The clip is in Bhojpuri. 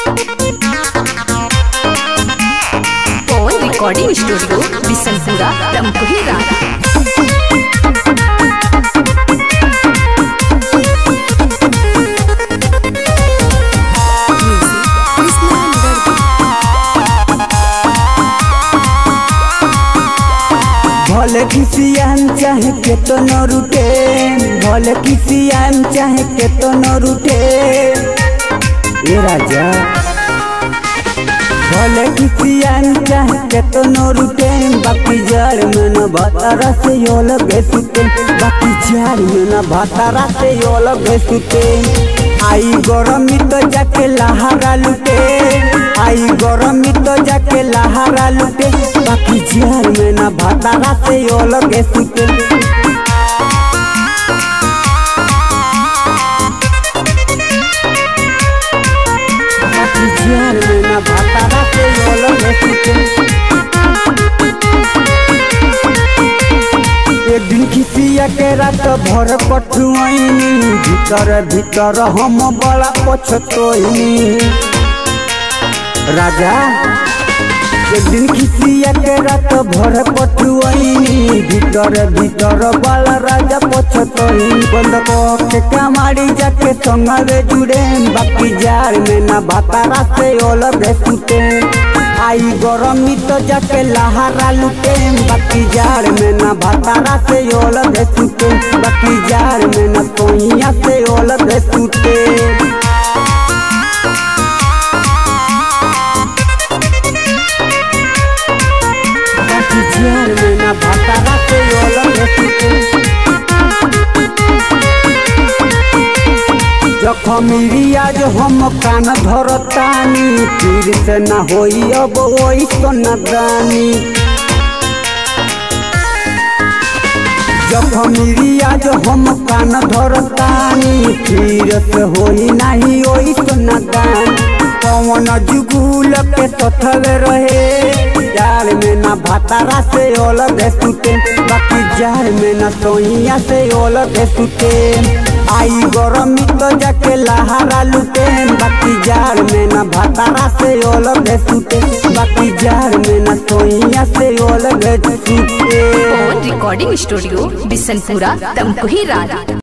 पवन रिकॉर्डिंग स्टूडियो बिशनपुरा रमकुही रारा भले किसी आम चाहे के तो न रूठे भले किसी आम चाहे के तो न रूठे ए राजा भले किसी आम चाहे के तो न रूठे बाकी जड़ में न भातारा से योल बेसुते बाकी जड़ में न भातारा से योल बेसुते आई गरमी तो जाके लहारा लुटे आई गरमी तो जाके लहारा लुटे बाकी जियार में ना भातारा से अलग सुते बाकी जियार में ना भातारा से अलग सुते एक दिन किसिया के रात भर पठुआईनी भीतर भीतर हम बड़ा पछतोईनी राजा एक दिन खिसिया के रात भर पटुआईनी भीतर भीतर बाला राजा पछतोई बंद के कमाड़ी जाके संगवे जुड़े बाकी जार में ना भातारा से अलग सुते आई गरमी तो जाके लहारा लुटे बाकी जार में ना भातारा से अलग सुते बाकी जार में ना सोइया से अलग सुते बाकी जियार में ना भातारा से अलग सुते जखम रियाज हम कान धरतानी फिर से ना होई अब ओई सोनादानी जखम रियाज हम कान धरतानी फिर से होई नाही ओई सोनादान पवन जुगुल के सथवे रहे जार में ना भातारा से अलग सुते बाकी जार में ना सोइया से अलग सुते आई गरमी तो जाके लहारा लुटे बाकी जार में ना भातारा से अलग सुते बाकी जार में ना सोइया से अलग सुते पवन रिकॉर्डिंग स्टूडियो बिशनपुरा रमकुही रारा